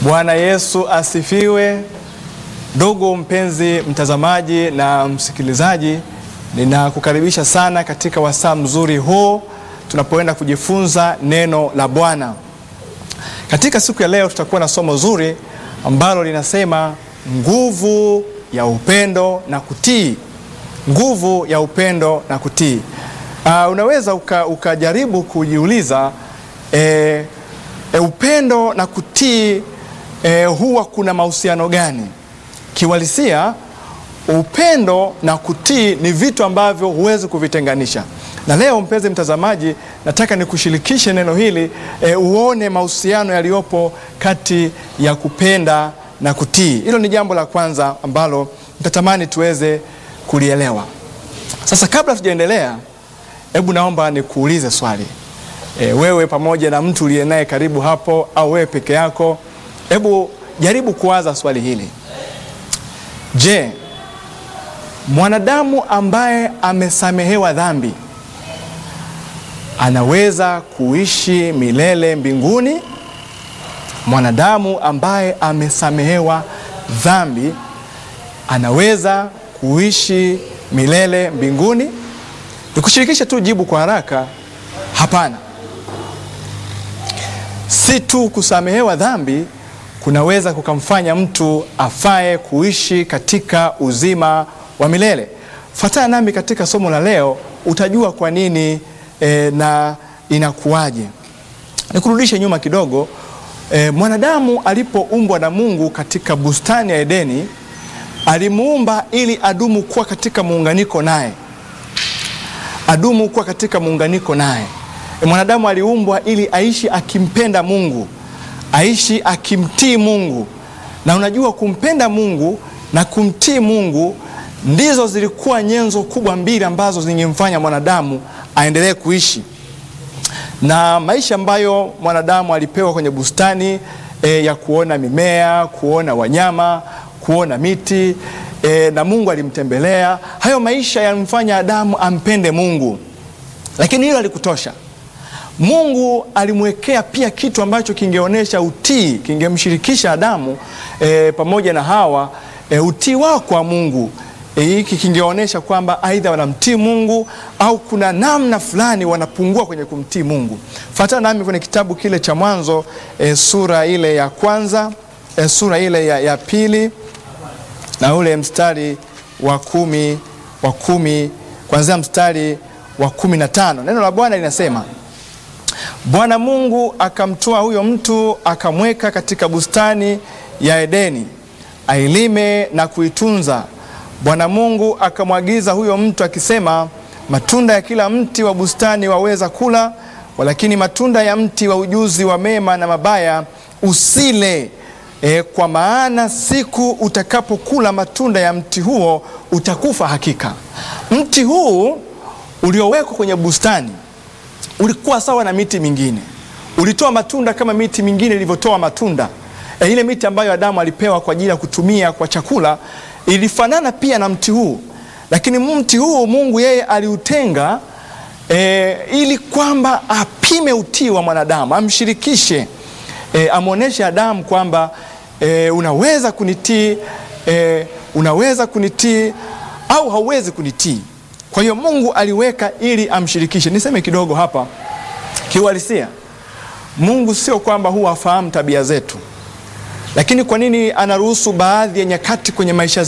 Bwana Yesu asifiwe. Ndugu mpenzi mtazamaji na msikilizaji, ninakukaribisha sana katika wasaa mzuri huu tunapoenda kujifunza neno la Bwana. Katika siku ya leo tutakuwa na somo zuri ambalo linasema nguvu ya upendo na kutii. Nguvu ya upendo na kutii. Uh, unaweza uka, ukajaribu kujiuliza eh, eh, upendo na kutii eh, huwa kuna mahusiano gani? Kiwalisia, upendo na kutii ni vitu ambavyo huwezi kuvitenganisha. Na leo mpenzi mtazamaji, nataka nikushirikishe neno hili e, uone mahusiano yaliyopo kati ya kupenda na kutii. Hilo ni jambo la kwanza ambalo nitatamani tuweze kulielewa. Sasa kabla tujaendelea, hebu naomba nikuulize swali e, wewe pamoja na mtu uliye naye karibu hapo, au wewe peke yako, hebu jaribu kuwaza swali hili. Je, mwanadamu ambaye amesamehewa dhambi anaweza kuishi milele mbinguni? Mwanadamu ambaye amesamehewa dhambi anaweza kuishi milele mbinguni? Nikushirikishe tu jibu kwa haraka, hapana. Si tu kusamehewa dhambi kunaweza kukamfanya mtu afae kuishi katika uzima wa milele. Fuatana nami katika somo la leo, utajua kwa nini e, na inakuwaje. Nikurudishe nyuma kidogo. E, mwanadamu alipoumbwa na Mungu katika bustani ya Edeni, alimuumba ili adumu kuwa katika muunganiko naye, adumu kuwa katika muunganiko naye. E, mwanadamu aliumbwa ili aishi akimpenda Mungu aishi akimtii Mungu. Na unajua kumpenda Mungu na kumtii Mungu ndizo zilikuwa nyenzo kubwa mbili ambazo zingemfanya mwanadamu aendelee kuishi. Na maisha ambayo mwanadamu alipewa kwenye bustani e, ya kuona mimea, kuona wanyama, kuona miti e, na Mungu alimtembelea. Hayo maisha yalimfanya Adamu ampende Mungu, lakini hilo alikutosha. Mungu alimwekea pia kitu ambacho kingeonyesha utii, kingemshirikisha Adamu e, pamoja na Hawa e, utii wao kwa Mungu. Hiki e, kingeonyesha kwamba aidha wanamtii Mungu au kuna namna fulani wanapungua kwenye kumtii Mungu. Fuatana nami kwenye kitabu kile cha Mwanzo e, sura ile ya kwanza e, sura ile ya, ya pili na ule mstari wa kumi, wa kumi kuanzia mstari wa kumi na tano. Neno la Bwana linasema Bwana Mungu akamtoa huyo mtu akamweka katika bustani ya Edeni ailime na kuitunza. Bwana Mungu akamwagiza huyo mtu akisema, matunda ya kila mti wa bustani waweza kula, walakini matunda ya mti wa ujuzi wa mema na mabaya usile, e, kwa maana siku utakapokula matunda ya mti huo utakufa hakika. Mti huu uliowekwa kwenye bustani ulikuwa sawa na miti mingine, ulitoa matunda kama miti mingine ilivyotoa matunda. E, ile miti ambayo Adamu alipewa kwa ajili ya kutumia kwa chakula ilifanana pia na mti huu, lakini mti huu Mungu yeye aliutenga e, ili kwamba apime utii wa mwanadamu, amshirikishe, e, amwonyeshe Adamu kwamba e, unaweza kunitii e, unaweza kunitii au hauwezi kunitii. Kwa hiyo Mungu aliweka ili amshirikishe. Niseme kidogo hapa kiuhalisia, Mungu sio kwamba huwa afahamu tabia zetu, lakini kwa nini anaruhusu baadhi ya nyakati kwenye maisha